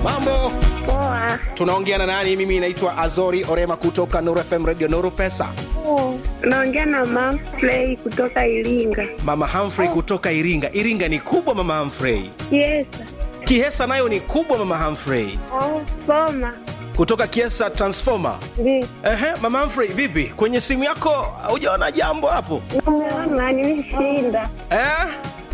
Mambo, Poa. tunaongea na nani? Mimi naitwa Azori Orema kutoka Nuru FM Radio Nuru Pesa. Naongea na Manfrey kutoka Iringa. Mama Humphrey kutoka Iringa. Iringa ni kubwa Mama Humphrey. Yes. Kihesa nayo ni kubwa Mama Humphrey. Oh, soma. Kutoka Kiesa Transformer. Ndi. Ehe, Mama Humphrey, vipi? Kwenye simu yako hujaona jambo hapo? Namuona nimeshinda. Eh?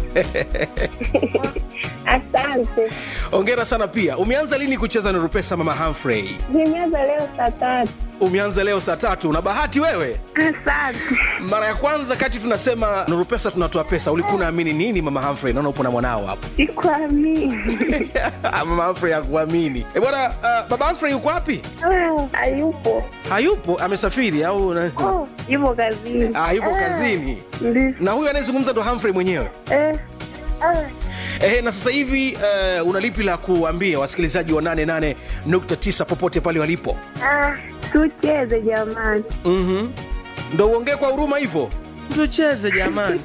Asante. Ongera sana pia. Umeanza lini kucheza Nuru Pesa Mama Humphrey? Nimeanza leo saa tatu. Umeanza leo saa tatu. Una bahati wewe. Asante. Mara ya kwanza kati tunasema Nuru Pesa tunatoa pesa, ulikuwa unaamini nini Mama Humphrey? Naona upo na mwanao hapo. Sikuamini. Mama Humphrey hakuamini. Eh bwana, uh, baba Humphrey yuko wapi? Ah, Hayupo. Hayupo, amesafiri au na... Oh, yupo kazini. Ah, yupo kazini. Ndi. Na huyu anayezungumza ndo Humphrey mwenyewe. Eh. Ah. Eh, na sasa hivi uh, una lipi la kuambia wasikilizaji wa 88.9 popote pale walipo? Ah, tucheze jamani. Mhm. Ndo uongee kwa huruma hivyo? Tucheze jamani.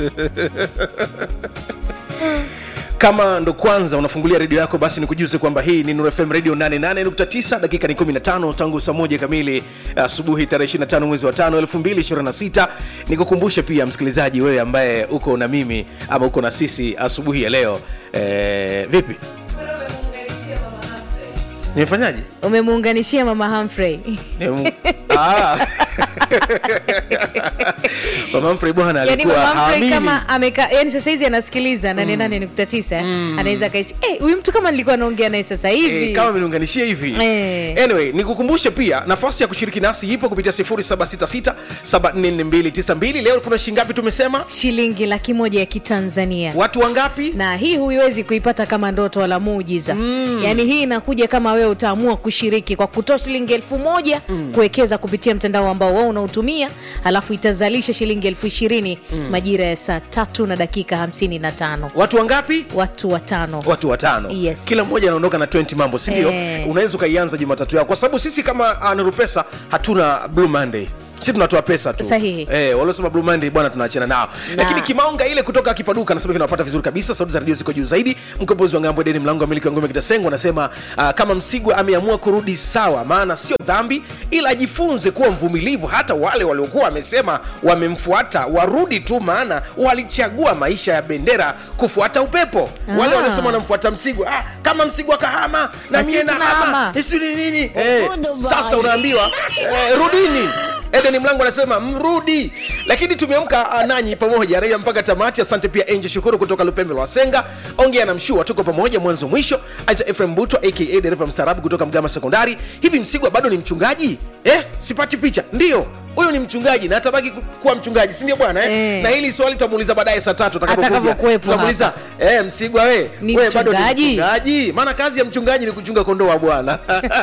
kama ndo kwanza unafungulia redio yako basi nikujuze kwamba hii ni Nuru FM radio 88.9 dakika ni 15 tangu saa moja kamili asubuhi tarehe 25 mwezi wa 5 2026 nikukumbushe pia msikilizaji wewe ambaye uko na mimi ama uko na sisi asubuhi ya leo eh, vipi nimefanyaje umemuunganishia mama Humphrey. Nimu- Ah. mama Humphrey bwana yani alikuwa mama Humphrey haamini. kama ameka yani sasa hizi anasikiliza nane nane nukta tisa anaweza kaisi eh, huyu mtu kama nilikuwa naongea naye sasa hivi Eh, kama ameniunganishia hivi Eh. anyway nikukumbushe pia nafasi ya kushiriki nasi ipo kupitia 0766744292 leo kuna shingapi tumesema shilingi laki moja ya kitanzania watu wangapi na hii huiwezi kuipata kama ndoto wala muujiza mm. yaani hii inakuja kama wewe utaamua kushiriki kwa kutoa shilingi elfu moja mm. kuwekeza kupitia mtandao ambao wao unaotumia alafu itazalisha shilingi elfu ishirini mm. majira ya saa tatu na dakika hamsini na tano watu wangapi watu watano watu watano Yes. kila mmoja anaondoka na 20 mambo sindio Eh. unaweza ukaianza jumatatu yako kwa sababu sisi kama uh, Nuru pesa hatuna blue monday si tunatoa pesa tu Sahihi. eh, waliosema blue monday bwana tunaachana nao Na. lakini kimaonga ile kutoka kipaduka anasema kinawapata vizuri kabisa sauti za redio ziko juu zaidi mkombozi wa ngambo deni mlango wa miliki wa ngome kitasengo anasema uh, kama msigwa ameamua kurudi sawa maana sio dhambi ila ajifunze kuwa mvumilivu hata wale waliokuwa wamesema wamemfuata warudi tu maana walichagua maisha ya bendera kufuata upepo wale Ah. waliosema wanamfuata msigwa ah, kama msigwa kahama na Na mie sisi na hama tunahama. sijui nini eh, sasa unaambiwa eh, rudini edeni mlango anasema mrudi lakini tumeamka ah, nanyi pamoja raia mpaka tamati asante pia angel shukuru kutoka lupembe lwa senga ongea na mshua tuko pamoja mwanzo mwisho aita efrem buto aka dereva msarabu kutoka mgama sekondari hivi msigwa bado ni mchungaji eh, sipati picha ndio huyu ni mchungaji na atabaki ku- kuwa mchungaji sindio bwana eh? Eh. na hili swali tutamuuliza baadaye saa tatu Atakapokuwepo tutamuuliza eh, msigwa we Ni we bado ni mchungaji? mchungaji maana kazi ya mchungaji ni kuchunga kondoo wa bwana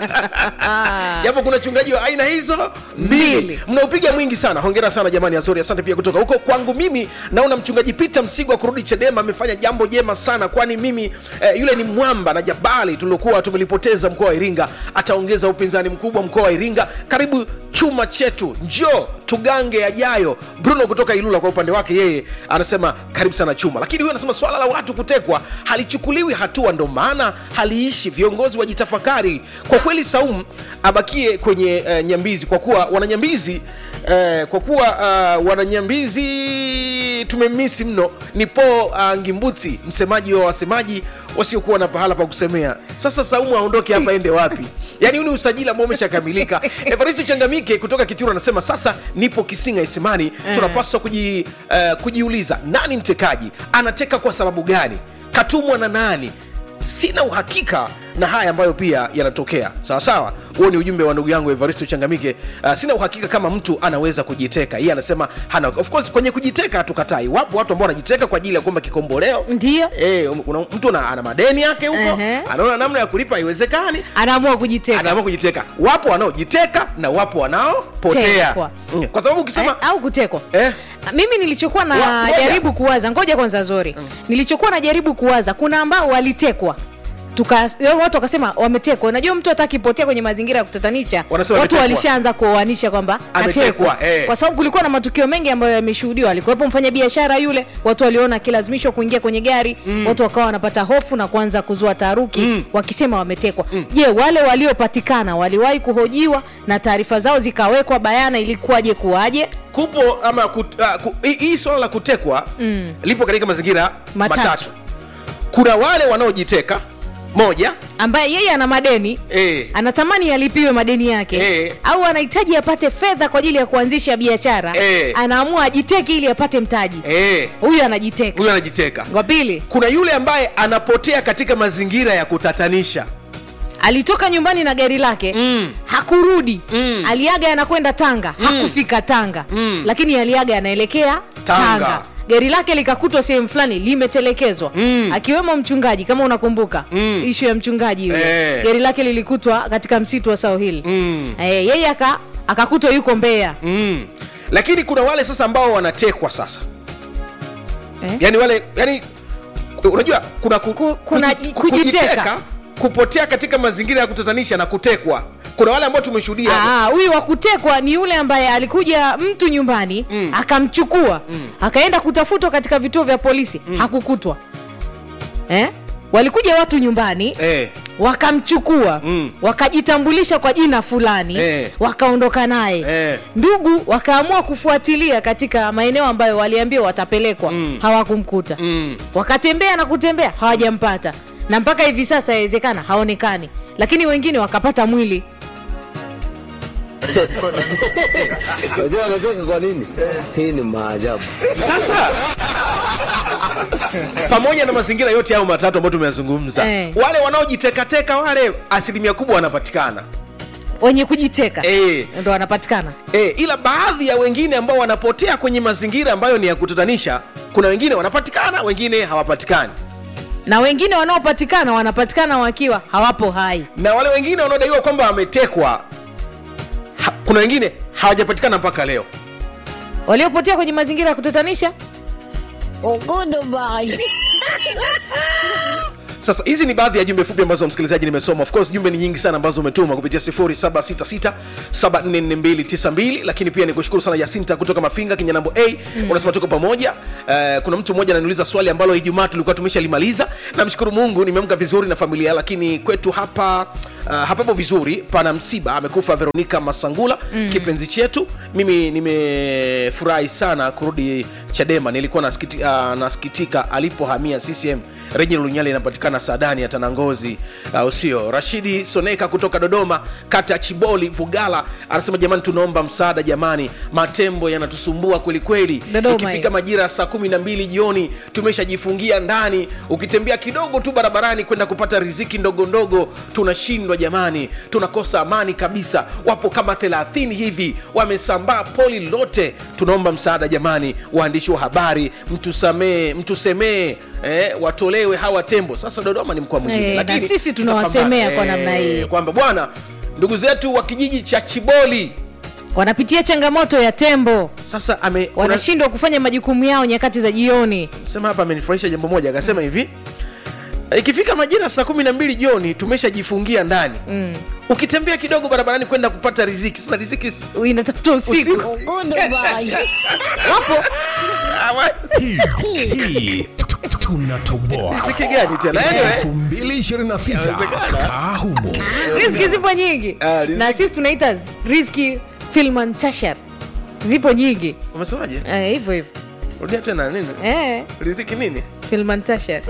japo kuna chungaji wa aina hizo mbili Mbili. mnaupiga mwingi sana hongera sana jamani azori asante pia kutoka huko kwangu mimi naona mchungaji peter msigwa kurudi chadema amefanya jambo jema sana kwani mimi eh, yule ni mwamba na jabali tuliokuwa tumelipoteza mkoa wa iringa ataongeza upinzani mkubwa mkoa wa iringa karibu chuma chetu njoo tugange yajayo bruno kutoka ilula kwa upande wake yeye anasema karibu sana chuma lakini huyo anasema swala la watu kutekwa halichukuliwi hatua ndo maana haliishi viongozi wajitafakari kwa kweli saum abakie kwenye uh, nyambizi kwa kuwa wananyambizi uh, kwa kuwa uh, wananyambizi tumemisi mno ni po uh, ngimbuti msemaji wa wasemaji wasiokuwa na pahala pa kusemea sasa saumu aondoke hapa ende wapi yaani huu ni usajili ambao umeshakamilika evaristo changamike kutoka kituro anasema sasa nipo kisinga isimani tunapaswa kuji, uh, kujiuliza nani mtekaji anateka kwa sababu gani katumwa na nani sina uhakika na haya ambayo pia yanatokea sawa sawa huo ni ujumbe wa ndugu yangu evaristo changamike uh, sina uhakika kama mtu anaweza kujiteka yeye anasema hana of course kwenye kujiteka hatukatai wapo watu ambao wanajiteka kwa ajili ya kuomba kikomboleo ndio Eh, una, mtu ana, ana madeni yake huko Ehe. anaona namna ya kulipa haiwezekani anaamua kujiteka anaamua kujiteka wapo wanaojiteka na wapo wanaopotea Tekwa. Mm, kwa sababu ukisema eh, au kutekwa eh, mimi nilichokuwa Wa- ngoja. najaribu kuwaza ngoja kwanza zori nilichokuwa najaribu kuwaza kuna ambao walitekwa tuka watu wakasema wametekwa unajua mtu hata akipotea kwenye mazingira ya kutatanisha Wanasema watu ametekwa. walishaanza kuoanisha kwamba Ametekwa, atekwa eh. kwa sababu kulikuwa na matukio mengi ambayo yameshuhudiwa alikuwepo mfanya biashara yule watu waliona akilazimishwa kuingia kwenye gari mm. watu wakawa wanapata hofu na kuanza kuzua taharuki mm. wakisema wametekwa je wale waliopatikana waliwahi kuhojiwa na taarifa zao zikawekwa bayana ilikuwaje kuwaje kupo ama kut, uh, ku, hii- hii swala la kutekwa mm. lipo katika mazingira Matatu. matatu. kuna wale wanaojiteka moja ambaye yeye ana madeni eh, anatamani alipiwe madeni yake Eh. au anahitaji apate fedha kwa ajili ya kuanzisha biashara Eh. anaamua ajiteke ili apate mtaji eh, huyu anajiteka huyo anajiteka wa pili kuna yule ambaye anapotea katika mazingira ya kutatanisha alitoka nyumbani na gari lake Mm. hakurudi Mm. aliaga anakwenda tanga hakufika tanga Mm. lakini aliaga anaelekea Tanga. tanga, gari lake likakutwa sehemu fulani limetelekezwa Mm. akiwemo mchungaji kama unakumbuka Mm. ishu ya mchungaji yule Eh. gari lake lilikutwa katika msitu wa sao hili Mm. eh, yeye aka akakutwa yuko mbeya mm. lakini kuna wale sasa ambao wanatekwa sasa eh? yani wale yani unajua kuna, ku, Ku- kuna kuji- kujiteka. kujiteka, kupotea katika mazingira ya kutatanisha na kutekwa kuna wale ambao tumeshuhudia Ah, huyu wa kutekwa ni yule ambaye alikuja mtu nyumbani Mm. akamchukua akaenda kutafutwa katika vituo vya polisi hakukutwa eh? walikuja watu nyumbani eh, wakamchukua Mm. wakajitambulisha kwa jina fulani Eh. wakaondoka naye Eh. ndugu wakaamua kufuatilia katika maeneo ambayo waliambiwa watapelekwa Mm. hawakumkuta mm. wakatembea na kutembea hawajampata na mpaka hivi sasa yawezekana haonekani lakini wengine wakapata mwili Unajua anacheka kwa nini? Hii ni maajabu. sasa pamoja na mazingira yote hayo matatu ambayo tumeyazungumza Eh. wale wanaojitekateka wale asilimia kubwa wanapatikana wenye kujiteka Eh. ndo wanapatikana e, ila baadhi ya wengine ambao wanapotea kwenye mazingira ambayo ni ya kutatanisha kuna wengine wanapatikana wengine hawapatikani na wengine wanaopatikana wanapatikana wakiwa hawapo hai na wale wengine wanaodaiwa kwamba wametekwa ha, kuna wengine hawajapatikana mpaka leo waliopotea kwenye mazingira ya kutatanisha sasa hizi ni baadhi ya jumbe fupi ambazo msikilizaji nimesoma of course jumbe ni nyingi sana ambazo umetuma kupitia 0766744292 lakini pia ni kushukuru sana yasinta kutoka mafinga kinyanambo a mm. unasema tuko pamoja uh, kuna mtu mmoja ananiuliza swali ambalo ijumaa tulikuwa tumeshalimaliza namshukuru mungu nimeamka vizuri na familia lakini kwetu hapa uh, hapapo vizuri pana msiba amekufa veronika masangula mm. kipenzi chetu mimi nimefurahi sana kurudi chadema nilikuwa nasikiti, uh, nasikitika alipohamia ccm Reginald Lunyali inapatikana Sadani ya Tanangozi, uh, usio Rashidi Soneka kutoka Dodoma, kata ya Chiboli Vugala, anasema jamani, tunaomba msaada jamani, matembo yanatusumbua kwelikweli. Dodoma Ikifika hiyo. majira ya saa kumi na mbili jioni tumeshajifungia ndani, ukitembea kidogo tu barabarani kwenda kupata riziki ndogo ndogo tunashindwa jamani, tunakosa amani kabisa. Wapo kama 30 hivi wamesambaa poli lote, tunaomba msaada jamani, waandishi wa habari, mtusamee, mtusemee eh, watolewe hawa tembo. Sasa Dodoma ni mkoa mwingine, Eh, lakini na sisi tunawasemea tutapambana. kwa namna hii. kwamba bwana, ndugu zetu wa kijiji cha Chiboli wanapitia changamoto ya tembo sasa ame kuna- wanashindwa kufanya majukumu yao nyakati za jioni sema hapa amenifurahisha jambo moja akasema hivi ikifika majira saa kumi na mbili jioni tumeshajifungia ndani mm. ukitembea kidogo barabarani kwenda kupata riziki sasa riziki si- inatafuta usiku Usiku. wapo Awa- hii tunatoboa riziki gani tena anyway, 2026 Inawezekana. kaa humo riski zipo nyingi Ah, riziki- na sisi tunaita riski filman tashar zipo nyingi umesemaje Eh, hivyo hivyo rudia tena nini eh, riziki nini filman tashar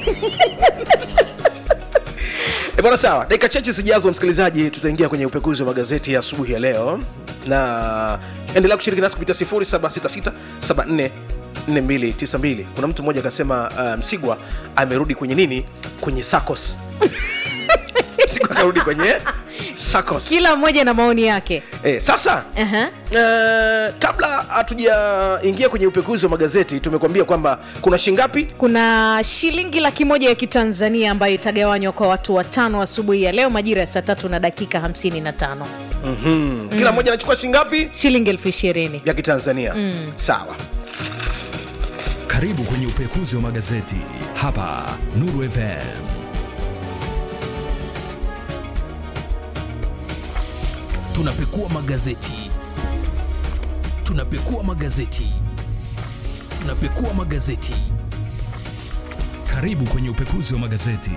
E bwana sawa dakika chache zijazo msikilizaji tutaingia kwenye upekuzi wa magazeti ya asubuhi ya leo na endelea kushiriki nasi kupitia 0766744292 kuna mtu mmoja akasema uh, msigwa amerudi kwenye nini kwenye sacos msigwa akarudi kwenye sacos kila mmoja na maoni yake eh, sasa uh-huh. uh, kabla hatujaingia kwenye upekuzi wa magazeti tumekuambia kwamba kuna shingapi kuna shilingi laki moja ya kitanzania ambayo itagawanywa kwa watu watano asubuhi ya leo majira ya saa tatu na dakika 55 mm-hmm. kila mmoja anachukua shingapi shilingi elfu ishirini ya kitanzania mm. sawa karibu kwenye upekuzi wa magazeti hapa nuru fm tunapekua magazeti tunapekua magazeti tunapekua magazeti karibu kwenye upekuzi wa magazeti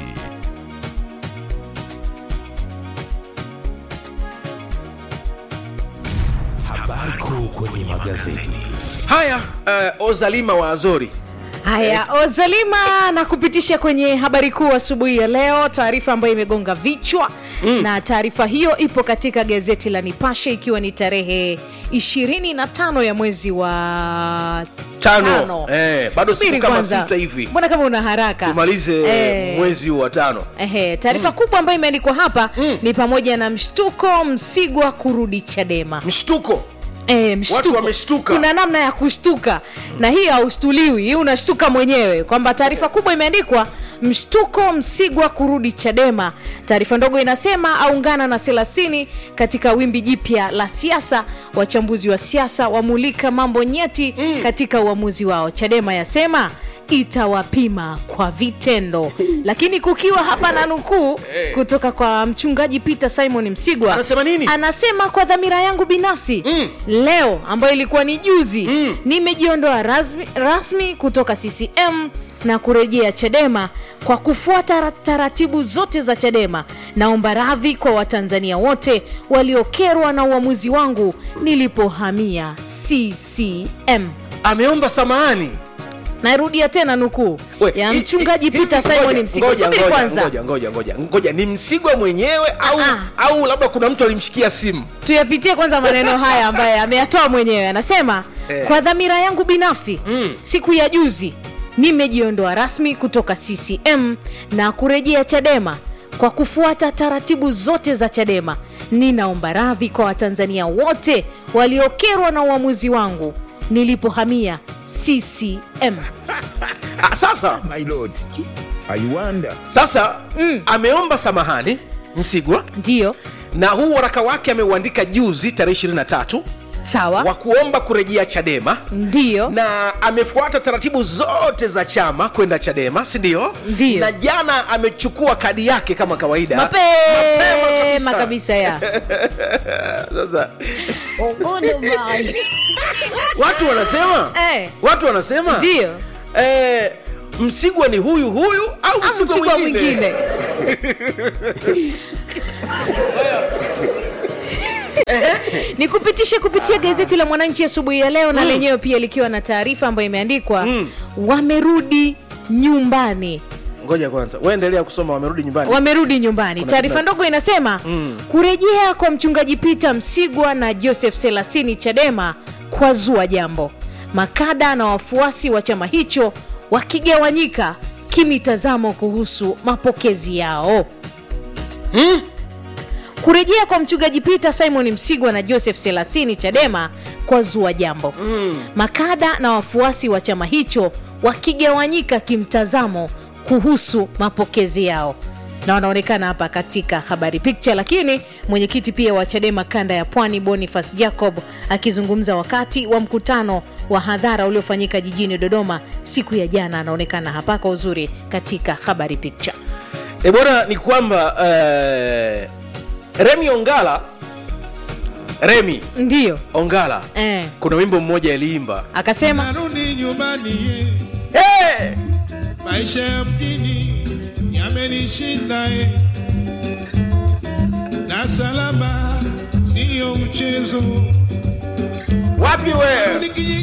habari kuu kwenye magazeti haya uh, ozalima wa azori haya ozalima na kupitisha kwenye habari kuu asubuhi ya leo taarifa ambayo imegonga vichwa mm. na taarifa hiyo ipo katika gazeti la nipashe ikiwa ni tarehe 25 ya mwezi wa Tano. Eh, bado Subiri siku kama kwanza. sita hivi. mbona kama una haraka tumalize Eh. mwezi wa tano Ehe, taarifa kubwa ambayo imeandikwa hapa ni pamoja na mshtuko msigwa kurudi chadema mshtuko E, mshtuko. Watu wameshtuka. kuna namna ya kushtuka na hii haushtuliwi hii unashtuka mwenyewe kwamba taarifa kubwa imeandikwa mshtuko msigwa kurudi chadema taarifa ndogo inasema aungana na selasini katika wimbi jipya la siasa wachambuzi wa siasa wamulika mambo nyeti mm. katika uamuzi wao chadema yasema itawapima kwa vitendo lakini kukiwa hapa na nukuu kutoka kwa mchungaji peter simon msigwa Anasema nini? anasema kwa dhamira yangu binafsi mm. leo ambayo ilikuwa ni juzi mm. nimejiondoa rasmi, rasmi kutoka ccm na kurejea chadema kwa kufuata ra- taratibu zote za chadema naomba radhi kwa watanzania wote waliokerwa na uamuzi wangu nilipohamia ccm ameomba samahani narudia tena nukuu We, ya hi- mchungaji hi- peter ngoja, simon msigwa ngoja, subiri ngoja, kwanza ngoja, ngoja, ngoja, ngoja ni msigwa mwenyewe au, Ah. au labda kuna mtu alimshikia simu tuyapitie kwanza maneno haya ambaye ameyatoa mwenyewe anasema Eh. kwa dhamira yangu binafsi mm. siku ya juzi nimejiondoa rasmi kutoka ccm na kurejea chadema kwa kufuata taratibu zote za chadema ninaomba radhi kwa watanzania wote waliokerwa na uamuzi wangu nilipohamia ccm ah, sasa My lord, I wonder. sasa mm. ameomba samahani msigwa ndiyo na huu waraka wake ameuandika juzi tarehe 23 sawa wa kuomba kurejea chadema ndiyo na amefuata taratibu zote za chama kwenda chadema si ndio Ndiyo. na jana amechukua kadi yake kama kawaida mapema kabisa ya sasa watu wanasema Eh. watu wanasema ndiyo eh, msigwa ni huyu huyu au au msigwa, msigwa mwingine, mwingine ni kupitishe kupitia gazeti la mwananchi asubuhi ya leo na lenyewe pia likiwa na taarifa ambayo imeandikwa wamerudi nyumbani ngoja kwanza waendelea kusoma wamerudi nyumbani wamerudi nyumbani taarifa ndogo inasema mm. kurejea kwa mchungaji peter msigwa na joseph selasini chadema kwa zua jambo makada na wafuasi wa chama hicho wakigawanyika kimitazamo kuhusu mapokezi yao mm. kurejea kwa mchungaji peter simon msigwa na joseph selasini chadema kwa zua jambo mm. makada na wafuasi wa chama hicho wakigawanyika kimtazamo kuhusu mapokezi yao na wanaonekana hapa katika habari picture lakini mwenyekiti pia wa chadema kanda ya pwani boniface jacob akizungumza wakati wa mkutano wa hadhara uliofanyika jijini dodoma siku ya jana anaonekana hapa kwa uzuri katika habari picture e bora ni kwamba eh, remi ongala remi ndiyo ongala eh, kuna wimbo mmoja aliimba akasema narudi nyumbani hey! maisha ya mjini yamenishinda eh. na salama siyo mchezo wapi wewe nikiji